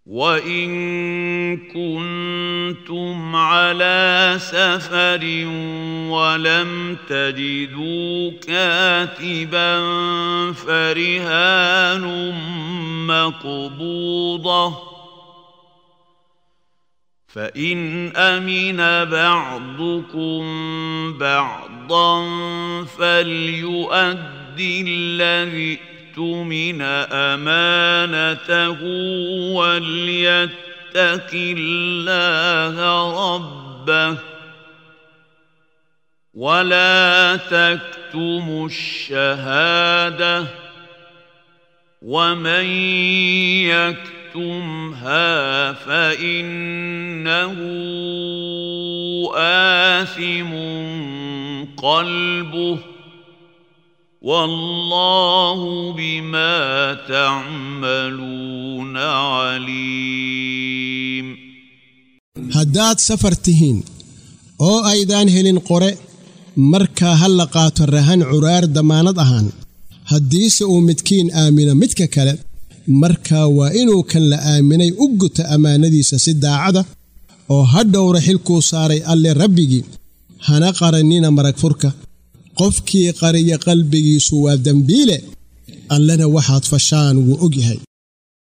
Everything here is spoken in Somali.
وان كنتم على سفر ولم تجدوا كاتبا فرهان مقبوضه فان امن بعضكم بعضا فليؤدي الذي اؤتمن امانته وليتق الله ربه ولا تكتموا الشهاده ومن يكتمها فانه اثم قلبه والله بما تعملون عليم haddaad safar tihiin oo aydaan helin qore markaa ha la qaato rahan curaar dammaanad ahaan haddiise uu midkiin aamino midka kale markaa waa inuu kan la aaminay u guta ammaanadiisa si daacada oo ha dhowra xilkuu saaray alle rabbigii hana qarannina marag furka qofkii qariya qalbigiisu waa dembiile allena waxaad fashaan wuu og yahay